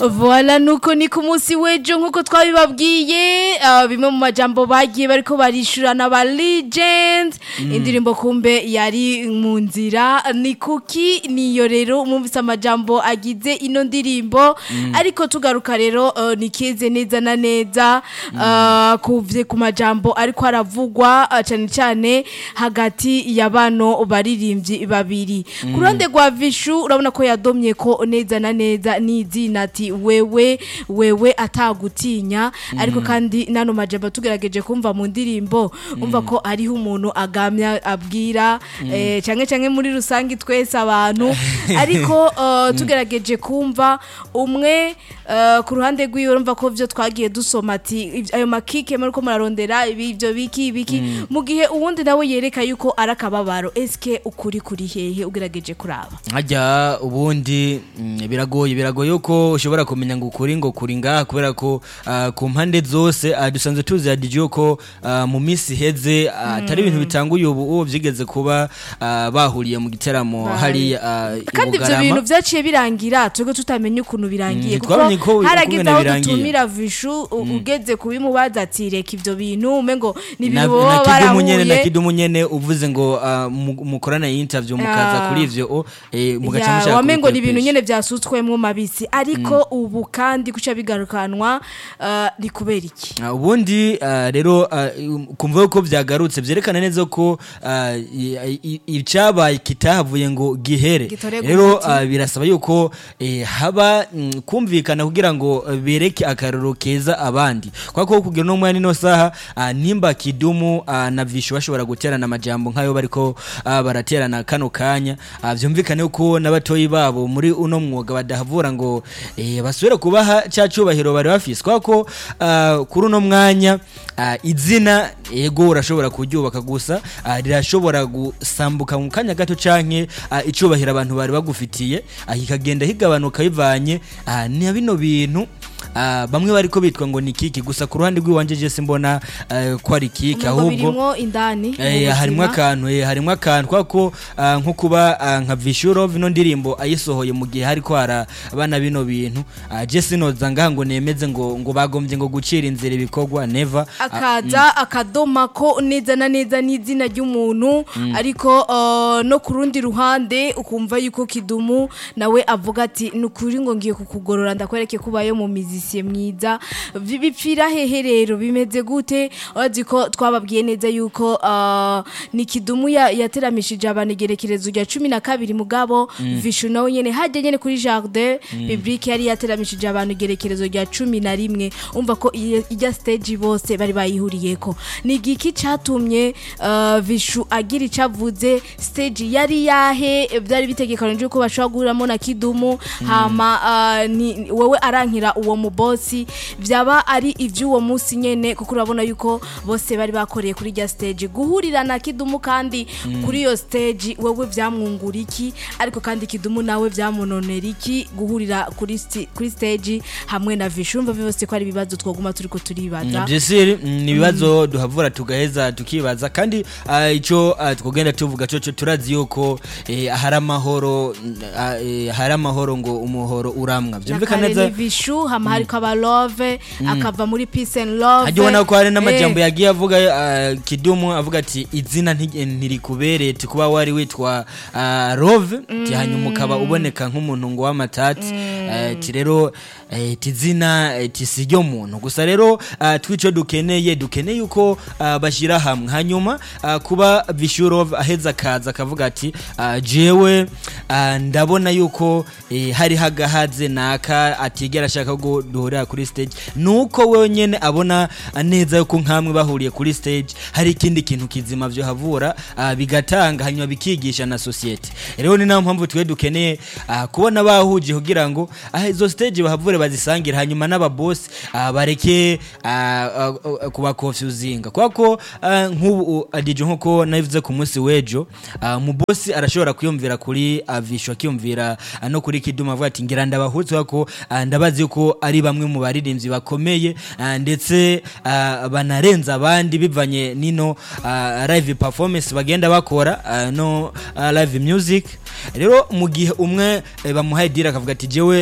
Voila nuko ni ku munsi w'ejo nk'uko twabibabwiye ah, bimwe mu majambo bagiye bariko barishurana ba legend indirimbo kumbe yari mu nzira ni kuki niyo rero mwumvise amajambo agize ino ndirimbo ariko tugaruka rero eh, ni keze neza na neza ah, kuvye ku majambo ariko aravugwa ah, cane cane hagati ya bano baririmbyi babiri ku ruhande rwa vishu urabona ko yadomye ko neza na neza n'izina ati wewe wewe atagutinya ariko kandi nano majambo tugerageje kumva mu ndirimbo umva ko ariho umuntu agamya abwira eh, canke canke muri rusange twese abantu ariko eh, tugerageje kumva umwe eh, ku ruhande rwiwe urumva ko vyo twagiye dusoma ati "Ivy- ayo makike muriko murarondera ibi ivyo biki ibiki mu gihe uwundi nawe yereka yuko ari akababaro eske ukuri kuri hehe ugerageje kuraba hajya ubundi mm, biragoye biragoye ko ushobora kumenya ngo ukuri ngo kuri ngaha kubera ko ah, ku mpande zose ah, dusanzwe tuzi ya DJ ko ah, mu minsi iheze ah, atari ibintu bitanguye ubu ubu byigeze kuba ah, bahuriye mu giteramo Bari. hari ah, i kandi ivyo Bugarama. bintu vyaciye birangira twebwe tutamenya ukuntu birangiye Mm, kuko twabonye ko haragize ukungene aho birangiye. dutumira vishu u- ugeze kubimubaza ati reka ivyo bintu umengo ni na, ibintu na baba kidumu nyene na barahuye kidumu nyene uvuze ngo ah, mu- mukorana interview mukaza Ah. kuri ivyo oh, eh, mugaca Ya, mushaka wamengo ni ibintu kubikwepesha. nyene vyasutswemwo mabisi ariko ubu kandi kuca bigarukanwa uh, ni kubera iki Ah, ubundi ah, rero ah, um, kumva ko byagarutse byerekana neza ko ah, i- i- icyabaye kitahavuye ngo gihere Gitorerwe rero umuti. ah, birasaba yuko eh, haba mm, kumvikana kugira ngo eh, bereke akaroro keza abandi kwa ko kugira no mwanya no saha ah, nimba kidumu ah, na vishu bashobora guterana amajambo nkayo bariko ah, baraterana kano kanya ah, vyumvikane ko n'abatoyi babo muri uno mwuga badahavura ngo eh, basubire kubaha cya cyubahiro bari bafise kwa ko ah, kuri uno mwanya ah, izina ego urashobora kuryubaka gusa ah, rirashobora gusambuka mu kanya gato canke ah, icubahiro abantu bari bagufitiye ah, kikagenda higabanuka bivanye ah, ni bino bintu ah, bamwe bariko bitwa ngo ni kiki gusa ku ruhande rw'iwanje je simbona ah, ko ari kiki Umengo ahubwo birimwo indani mu Eh, harimwo buzima. akantu eh, harimwo akantu kwa ko ah, nko kuba ah, nka Vishuro vino ndirimbo ayisohoye mu gihe hariko hara abana bino bintu ah, je sinoza ngaha ngo nemeze ngo ngo bagombye ngo gucira inzira ibikorwa never Ah, akaza akadoma ko neza na neza n'izina ry'umuntu ariko uh, no ku rundi ruhande ukumva yuko kidumu nawe avuga ati ni ukuri ngo ngiye kukugorora ndakwereke kubayo mu mizisiye mwiza Vi- bipfira hehe rero bimeze gute urazi ko twababwiye neza yuko uh, ni kidumu ya- yateramishije abantu igerekerezo rya cumi na kabiri mugabo vishu nawe nyene hajya nyene kuri jardin biblique yari yateramishije abantu igerekerezo rya cumi na rimwe umva ko iyo- ijya stage bose bari bayihuriyeko ni igiki catumye uh, vishu agira ico avuze stage yari yahe byari bitegekanijwe ko bashobora guhuriramo na kidumu hama uh, ni, wewe arankira uwo mubosi vyaba ari ivy'uwo munsi nyene kuko urabona yuko bose bari bakoreye kuri rya stage guhurira na kidumu kandi kuri iyo stage wewe vyamwungura iki ariko kandi kidumu nawe vyamunonera iki guhurira kuri, sti- kuri stage hamwe na vishu urumva byose ko ari ibibazo twoguma turiko turibaza Jesiri ni ibibazo duhavura tugaheza tukibaza kandi ah, ico ah, twogenda tuvuga coco turazi yuko eh, hari amahoro mm, ah, eh, hari amahoro ngo umuhoro uramwa vyumvikana nakare neza ni vishu hama hariko aba love akava muri peace and love hajya ubona ko hari n'amajambo Eh, yagiye avuga ah, kidumu avuga ati izina nti- ntirikubereye ti kuba wari witwa ah, rove ti hanyuma ukaba uboneka nk'umuntu ngo w'amatati Eh, ti rero eh, ti izina eh, ti si ryo muntu gusa rero ah, twico dukeneye dukeneye yuko ah, bashyira hamwe hanyuma ah, kuba vishurov aheza akaza akavuga ati ah, jewe ah, ndabona yuko eh, hari hagahaze naka atigera ashaka ko duhurira kuri stage nuko wewe nyene abona ah, neza yuko nkamwe bahuriye kuri stage hari ikindi kintu kizima vyo havura ah, bigatanga hanyuma bikigisha na societe rero ni nayo mpamvu twe dukeneye ah, kubona bahuje kugira ngo ah, izo stage bahavure bazisangira hanyuma n'ababosi ah, bareke ah, ah, ah, kuba confusinga kwako ah, nk'ubu ah, DJ nkuko nabivuze ku munsi w'ejo ah, mu bosi arashobora kwiyumvira kuri avisho akiyumvira ah, no kuri kiduma avuga ati ngira ndabahutse ko ah, ndabazi ko ari bamwe mu baririmbyi bakomeye ah, ndetse ah, banarenza abandi bivanye nino ah, live performance bagenda bakora ah, no ah, live music rero mu gihe umwe eh, bamuhaye dira akavuga ati jewe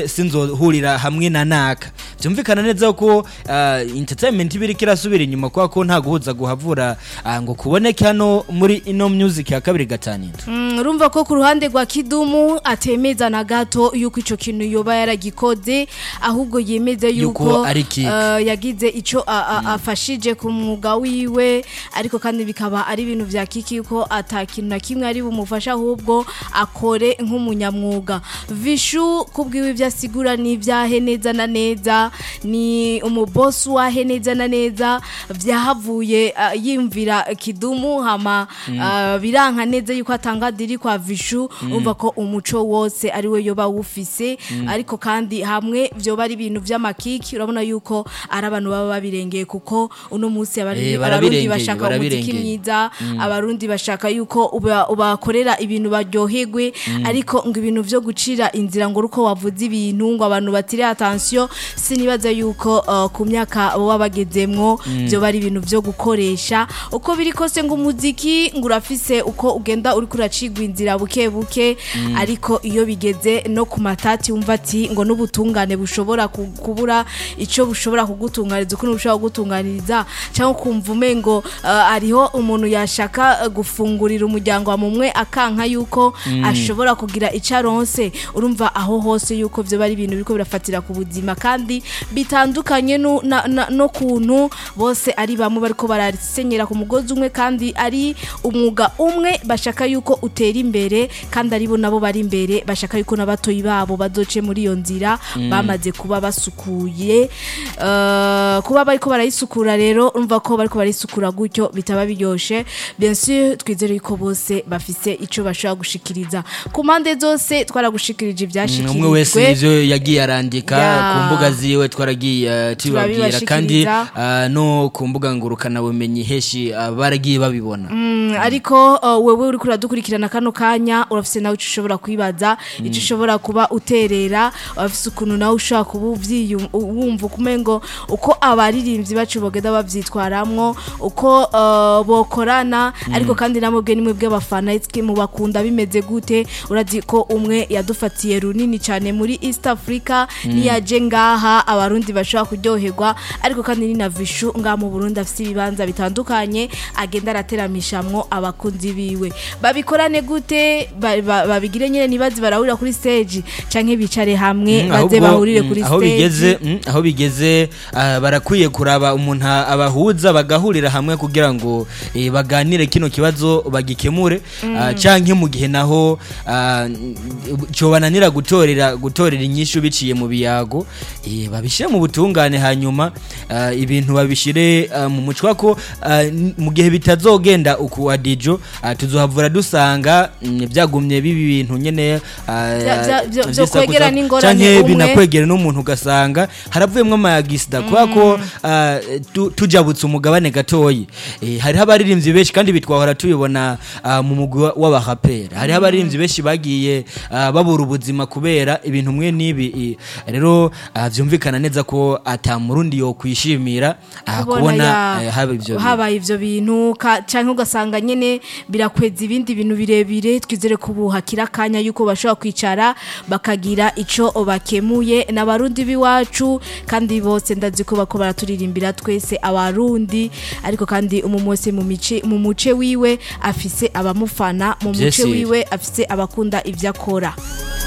sinzohurira hamwe na naka byumvikana neza ko ah, entertainment iba iriko irasubira inyuma kubera ko nta guhuza guhavura ah, ngo kuboneke hano muri ino music ya kabiri gatanu Mm, urumva ko ku ruhande rwa kidumu atemeza na gato yuko ico kintu yoba yaragikoze ahubwo yemeza yuko Yuko ari kick. eh, yagize ico a- a- afashije ku mwuga wiwe ariko kandi bikaba ari ibintu vya kiki yuko ata kintu na kimwe ari bumufasha ahubwo akore nk'umunyamwuga vishu kubwiwe ibyo asigura ni ibyahe neza na neza ni umubosi wahe neza na neza byahavuye ah, yimvira kidumu hama ah, biranka neza yuko atanga diri kwa vishu umva ko umuco wose ari we yoba wufise ariko kandi hamwe vyoba ari ibintu vy'amakiki urabona yuko ari abantu baba babirengeye kuko uno munsi abari- Eh, abarundi barabirengeye, bashaka umuziki barabirengeye. mwiza abarundi bashaka yuko uba- ubakorera ibintu baryoherwe ariko ngo ibintu vyo gucira inzira ngo uko wavuze ibintu ngo abantu batire attention sinibaza yuko uh, ku myaka baba bagezemwo vyoba ari ibintu vyo gukoresha uko biri kose ngo umuziki ngo urafise uko ugenda uriko uracigwa inzira buke buke ariko iyo bigeze no ku matati wumva ati ngo n'ubutungane bushobora ku- kubura ico bushobora kugutunganiriza uko bushobora kugutunganiriza cyangwa kumva umengo uh, hariho umuntu yashaka uh, gufungurira umuryango wa mumwe akanka yuko ashobora kugira ico aronse urumva aho hose yuko vyo bari ibintu biriko birafatira ku buzima kandi bitandukanye nu- na- na- no kuntu bose ari bamwe bariko barasenyera ku mugozi umwe kandi ari umwuga umwe bashaka yuko utera imbere kandi aribo nabo bari imbere bashaka yuko n'abatoyi babo bazoce muri iyo nzira bamaze kuba basukuye Eh, kuba bariko barayisukura rero urumva ko bariko barayisukura gutyo bitaba biryoshe bien sûr twizere yuko bose bafise ico bashobora gushikiriza ku mpande zose twaragushikirije ivyashikirijwe umwe wese nivyo yagiye arandika Ya. ku mbuga ziwe twaragiye uh, tubabwira kandi Turabibashikiriza. uh, no ku mbuga ngurukana bumenyi heshi uh, baragiye babibona Mm, ariko uh, wewe uriko uradukurikirana kano kanya urafise nawe ico ushobora kwibaza ico ushobora kuba uterera urafise ukuntu nawe ushobora kuba uvyiyum- wumva ukumengo uko abaririmbyi bacu bogenda bavyitwaramwo uko uh, bokorana ariko kandi namwe bwe nimwe bw'abafana eske mubakunda bimeze gute urazi ko umwe yadufatiye runini cyane muri East Africa niyaje ngaha abarundi bashobora kuryoherwa ariko kandi ni na vishu ngaha mu Burundi afise ibibanza bitandukanye agenda arateramishamwo abakunzi biwe babikorane gute Ba- ba- babigire nyene nibazi barahurira kuri stage canke bicare hamwe Mm, baze ahubwo, bahurire mm, kuri aho stage bigeze mm, aho bigeze ah, barakwiye kuraba umuntu a- abahuza bagahurira hamwe kugira ngo eh, baganire kino kibazo bagikemure ah, canke mu gihe naho ah, cobananira gutorera gutorera inyishu biciye mu biyago eh, babishire mu butungane hanyuma ah, ibintu babishire ah, mu mucwa ko ah, n- mu gihe bitazogenda uku adijo ah, tuzohavura dusanga mm, byagumye bibi bintu nyene ah, Vya- vya- vyo- vyo vy'isakuza, kwegera n'ingorane canke umwe. binakwegera n'umuntu ugasanga haravuyemwo amayagisida kubera ko ah, tu- tujabutse umugabane gatoyi Eh, hariho abaririmbyi benshi kandi bitwahora tubibona ah, mu mugwi wa- w'abaraperi hariho abaririmbyi benshi bagiye ah, babura ubuzima kubera ibintu mwe n'ibi eh, rero ah, vyumvikana neza ko ata murundi yo kwishimira ah, kubona ya- eh, haba ivyo bintu. habaye ivyo bintu ka- canke ugasanga nyene birakweza ibindi bintu birebire twizere ko ubu hakiri akanya yuko bashobora kwicara bakagira ico bakemuye n'abarundi b'iwacu kandi bose ndazi ko bako baraturirimbira twese abarundi ariko kandi umu wese mu mice mu muce wiwe afise abamufana mu muce Vyese. wiwe afise abakunda ivyo akora